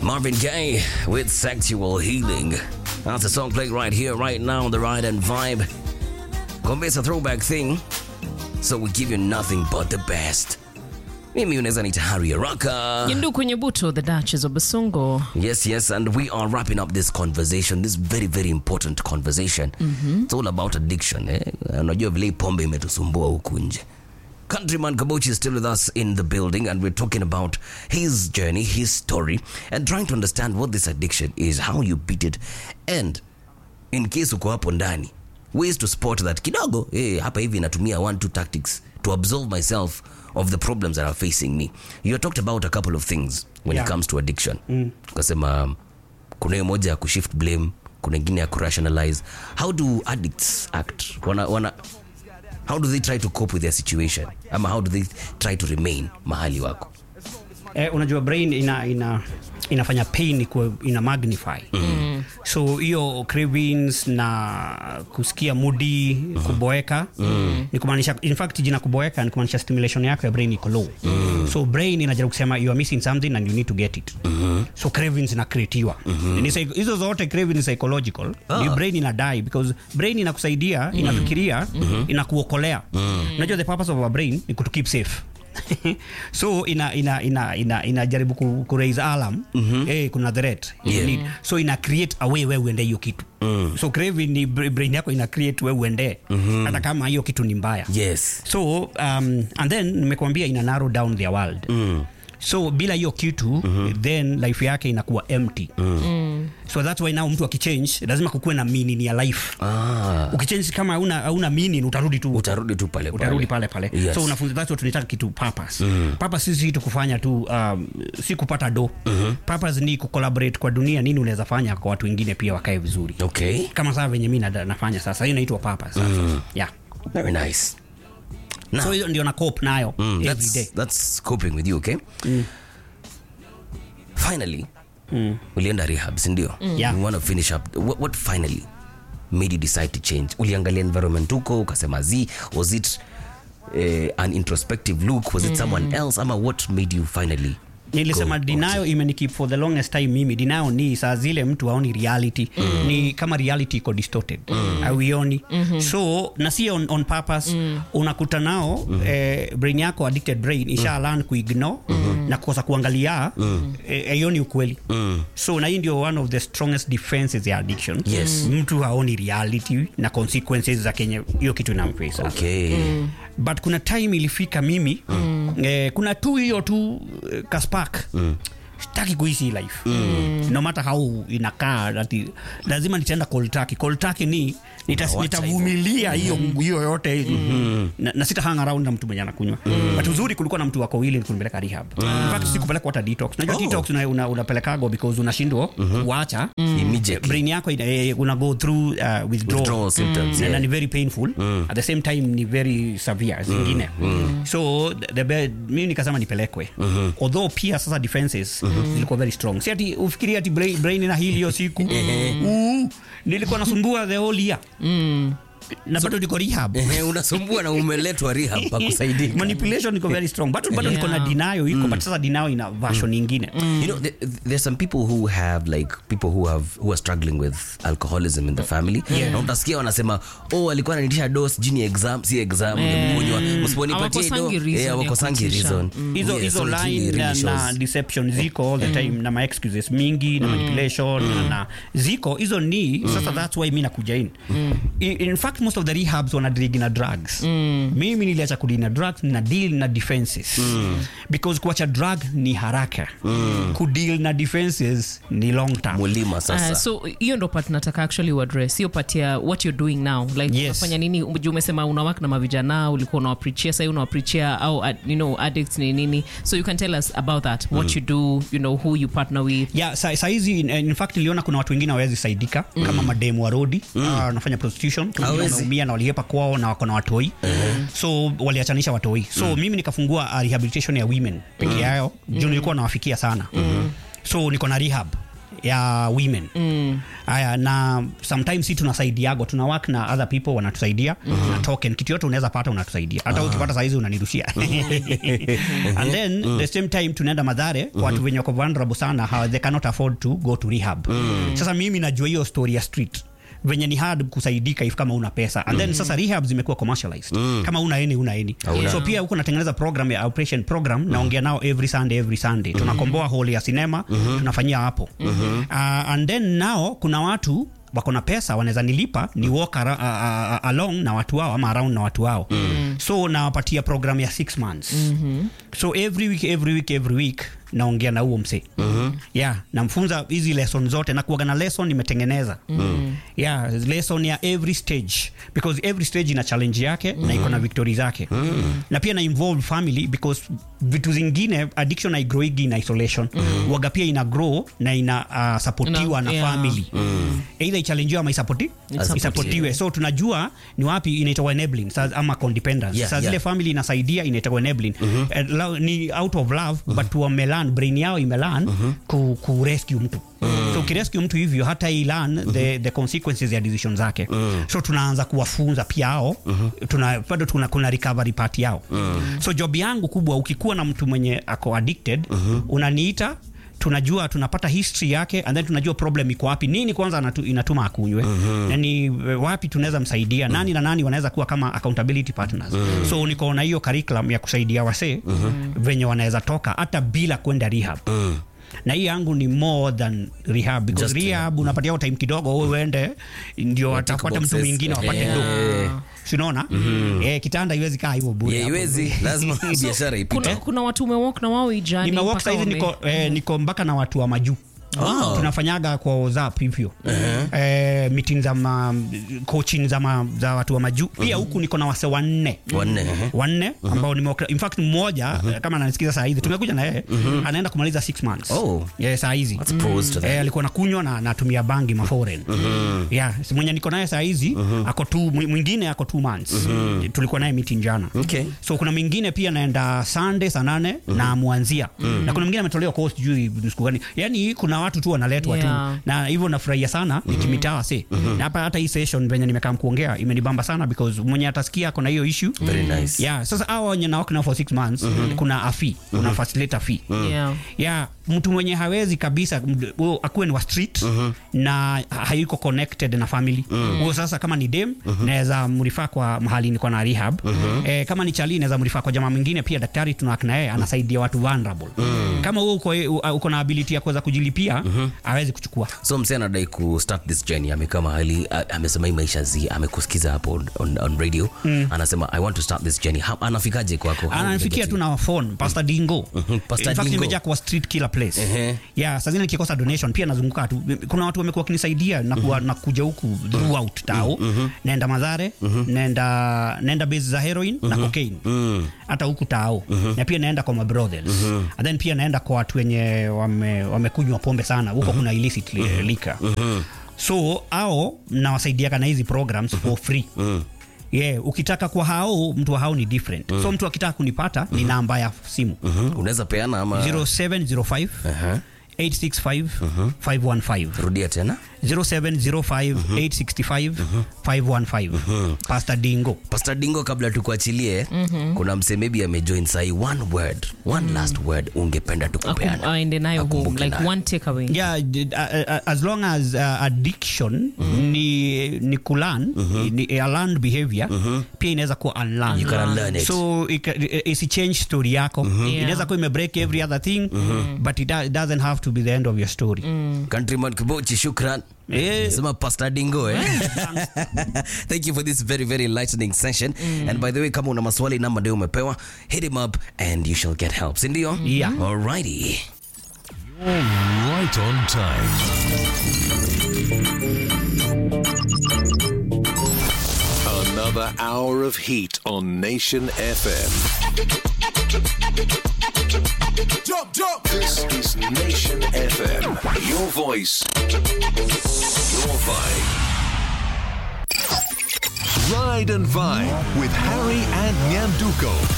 Marvin Gaye with Sexual Healing. That's a song playing right here, right now on the Ride and Vibe. Kumbe it's a throwback thing, so we give you nothing but the best. Mimi unaweza nita Harry Araka. Yindu kwenye buto, the Duchess of Basungo. Yes, yes, and we are wrapping up this conversation, this very, very important conversation. It's all about addiction. Eh? Unajua vile hii pombe imetusumbua huku nje. Countryman Kabochi is still with us in the building, and we're talking about his journey, his story, and trying to understand what this addiction is, how you beat it, and in case uko hapo ndani, ways to spot that kidogo, eh, hapa hivi natumia one two tactics to absolve myself of the problems that are facing me. You talked about a couple of things when it Yeah. comes to addiction. Ukasema um, kuna hiyo moja ya kushift blame, kuna ingine ya kurationalize. How do addicts act? Wana, wana, how do they try to cope with their situation ama how do they try to remain mahali wako eh, unajua brain ina, ina inafanya pain ikuwe- ina magnify mm. so hiyo cravings na kusikia mudi mm. kuboeka mm. ni kumaanisha in fact jina kuboeka ni kumaanisha stimulation yako ya brain iko low mm. so brain inajaribu kusema you are missing something and you need to get it mm-hmm. so cravings inacreatiwa mm-hmm. ni psych- hizo zote craving ni psychological ah. ni brain ina die because brain inakusaidia mm. inafikiria mm-hmm. inakuokolea mm. unajua the purpose of our brain ni kutu keep safe so ina ina ina ina inajaribu ku, ku raise alarm mm-hmm. hey, kuna threat Yeah. Ni- so ina create a way wewe uende hiyo kitu mm. so craving ni br- brain yako ina create wewe uende mm-hmm. hata kama hiyo kitu ni mbaya yes so um, and then nimekwambia ina narrow down their world mm. so bila hiyo kitu mm-hmm. then life yake inakuwa empty mm. so that's why now mtu akichange lazima kukuwe na meaning ya life ah, ukichange kama hauna hauna meaning utarudi tu utarudi tu pale utarudi pale pale Yes. so unafunza that's what tunataka kitu purpose mm. purpose si tu kufanya tu um, si kupata do mm-hmm. purpose ni kucollaborate kwa dunia nini unaweza fanya kwa watu wengine pia wakae vizuri okay kama saa venye mi nada- nafanya sasa hiyo inaitwa purpose sasa mm. yeah very nice Now, so hiyo ndio na cope nayo Mm, every that's, day that's coping with you okay finally ulienda rehab sindio Yeah. you want to finish up what, what finally made you decide to change uliangalia environment huko ukasema z was it uh, an introspective look was it someone else ama what made you finally nilisema go dinayo imenikeep for the longest time mimi dinayo ni saa zile mtu aoni reality mm. ni kama reality iko distorted mm. auioni mm-hmm. so na si on, on purpose mm. unakuta nao mm. eh, brain yako addicted brain isha mm. learn kuignore mm. na kukosa kuangalia mm. eh, aioni ukweli mm. so na hii ndio one of the strongest defenses ya addiction Yes. mtu haoni reality na consequences za kenye hiyo kitu inamfesa okay but kuna time ilifika mimi mm. eh, kuna tu hiyo tu eh, kaspak mm sitaki kuishi hii life mm. no matter how inakaa ati lazima nitaenda koltaki koltaki ni nita- Unawacha nitavumilia hiyo hiyo yote mm. na, na sita hang around na mtu mwenye anakunywa mm. but uzuri kulikuwa na mtu wako wili kunipeleka rehab in fact sikupelekwa hata detox najua Oh. detox una, una, unapelekago because unashindwa kuacha immediately brain yako ina, eh, una go through uh, withdrawal, Withdrawal symptoms, Na- yeah. na ni very painful at the same time ni very severe zingine so the, the, be- mimi nikasema nipelekwe although pia sasa defenses zilikuwa very strong si ati ufikiria ati brain, brain na hili hiyo siku uh, nilikuwa nasumbua the whole year na bado niko rehab Ehe, unasumbua na umeletwa rehab pakusaidika manipulation iko very strong bado bado niko na Yeah. dinayo iko but sasa dinayo ina version nyingine You know, th- there's some people who have like people who have who are struggling with alcoholism in the family. Yeah. Na utasikia wanasema, oh, alikuwa ananitisha dos jini exam, si exam, nimekunywa. Msiponipatie do, Hawakosangi reason eh, ya hawakosangi kutisha. reason. hizo Yeah, hizo so it's line really na, really na shows. deception ziko all the time na ma excuses mingi na manipulation na, na ziko hizo ni sasa that's why mi nakuja in in, in fact most of the rehabs wana deal na drugs mimi niliacha kudili na drugs na deal na defenses because kuacha drug ni haraka kudeal na defenses ni long term mulima sasa Uh, so hiyo ndo part nataka actually uaddress hiyo part ya what you're doing now like Yes. unafanya nini juu umesema unawak na mavijana ulikuwa unawaprichia sahii unawaprichia au uh, you know addicts ni nini so you can tell us about that what you do you know who you partner with yeah, sa, saizi in, in fact niliona kuna watu wengine hawawezi saidika mm. kama mademu wa rodi mm. uh, wanafanya prostitution Kuna wengine Hawezi. wanaumia na waliepa kwao na wako na watoi mm. so waliachanisha watoi so mm. mimi nikafungua uh, rehabilitation ya women peke yao juu nilikuwa nawafikia sana mm. so niko na rehab ya women haya na sometimes si tunasaidiago tuna work na other people wanatusaidia na token kitu yote unaweza pata unatusaidia hata ukipata saizi unanirushia and then the same time tunaenda madhare watu wenye wako vulnerable sana how they cannot afford to go to rehab sasa mimi najua hiyo story ya street venye ni hard kusaidika if kama una pesa and then sasa rehab zimekuwa commercialized kama una eni una eni Hauna. so pia huko natengeneza program ya operation program naongea nao every sunday every sunday tunakomboa hall ya sinema tunafanyia hapo uh, and then nao kuna watu wako na pesa wanaweza nilipa ni walk ara, uh, uh, along na watu wao ama around na watu wao so nawapatia program ya six months so every week every week every week naongea na huo msee yeah namfunza hizi lesson zote na kuaga na lesson imetengeneza yeah lesson ya every stage because every stage ina challenge yake na iko na victory zake na pia na involve family because vitu zingine addiction haigrowigi in isolation waga pia ina grow na ina uh, supportiwa Na- na yeah. family either ichallenjiwa ama isapoti Isupportiwe. isapotiwe so tunajua ni wapi inaitwa enabling sa, ama codependence Yeah, sa yeah. zile family inasaidia inaitwa enabling Eh, lo- ni out of love but wamelan brain yao imelan ku, ku rescue mtu so ukirescue mtu hivyo hata ilan the, the consequences ya decision zake so tunaanza kuwafunza pia ao tuna, bado tuna, kuna recovery part yao so job yangu kubwa ukikuwa na mtu mwenye ako addicted unaniita tunajua tunapata history yake and then tunajua problem iko wapi nini kwanza anatu, inatuma akunywe na ni eh, wapi tunaweza msaidia nani na nani wanaweza kuwa kama accountability partners so niko na hiyo curriculum ya kusaidia wasee venye wanaweza toka hata bila kwenda rehab na hii yangu ni more than rehab because Just rehab unapatia time kidogo wewe uende ndio Wa tick watapata mtu boxes. mwingine wapate Eh. do sinaona eh, kitanda iwezi kaa hivyo bure Yeah, hapo. iwezi lazima biashara ipite kuna, kuna watu umewalk na wao ijani nimewalk mpaka saizi wame- niko, eh, niko mpaka na watu wa majuu Oh. tunafanyaga kwa whatsapp hivyo eh, meeting za ma, coaching za, ma, za watu wa majuu pia huku niko na wase wanne wanne ehe. wanne ambao nimewakra- in fact mmoja eh, kama ananisikiza saa hizi tumekuja na yeye anaenda kumaliza six months Oh. yeah, saa hizi That's pros to that. Eh, alikuwa nakunywa na natumia bangi maforen yeah, si mwenye niko naye saa hizi ako tu mwingine ako two months tulikuwa naye meeting jana Okay. so kuna mwingine pia naenda sunday saa nane na mwanzia na kuna mwingine ametolewa course juu ni siku gani yani kuna watu tu wanaletwa Yeah. tu na hivyo nafurahia sana nikimitaa se na hapa hata hii session venye nimekaa kuongea imenibamba sana because mwenye atasikia kuna hiyo issue Very nice. yeah sasa hawa wenye nawak nao for six months kuna a fee kuna facilitator fee Yeah. ya mtu mwenye hawezi kabisa md- huyo akuwe ni wa street na hayuko connected na family huyo sasa kama ni dem naweza mrifaa kwa mahali niko na rehab eh, kama ni chali naweza mrifaa kwa jamaa mwingine pia daktari tunawak na yeye anasaidia watu vulnerable kama huo uko, uko na ability ya kuweza kujilipia hawezi kuchukua so msee anadai ku start this journey amekaa mahali a- amesema hii maisha zi amekusikiza hapo on, on, on radio anasema i want to start this journey Ha- anafikaje kwako How ananifikia do tu na phone Pastor Dingo. Pastor In fact, Dingo. nimejaa kwa street kila place. Ehe. Yeah, saa zingine nikikosa donation pia nazunguka tu. Kuna watu wamekuwa wakinisaidia na kuwa, na kuja huku throughout tao. Naenda Madhare, naenda naenda base za heroin na cocaine. Hata huku tao. Na pia naenda kwa my brothers. And then pia naenda kwa watu wenye wame wamekunywa pombe sana. Huko kuna illicit li- liquor. So ao nawasaidiaga na hizi programs for free yeah, ukitaka kwa hao mtu wa hao ni different so mtu akitaka kunipata ni namba ya simu Mhm. unaweza peana ama 0705 Aha. 865 515 rudia tena 0705 865 515 Pastor Dingo pastor dingo kabla tukuachilie kuna msee maybe amejoin sahi one word one last word ungependa Akum- tukupeana aende nayo home Akumbuke like nayo. one takeaway yeah d- uh, uh, as long as uh, addiction ni ni kulan ni a learned behavior pia inaweza kuwa unlearned You can unlearn it. so ika- isi change story yako Yeah. inaweza kuwa imebreak every other thing but it, do- it doesn't have to be the end of your story countryman kibochi shukran Eh. sema pastor dingo eh? thank you for this very very enlightening session and by the way kama una maswali namba ndio umepewa hit him up and you shall get help sindio Yeah. alrighty Right on time. Another hour of heat on Nation FM. Jump, jump. This is Nation FM. Your voice, your vibe. Ride and Vibe with Harry and Nyanduko.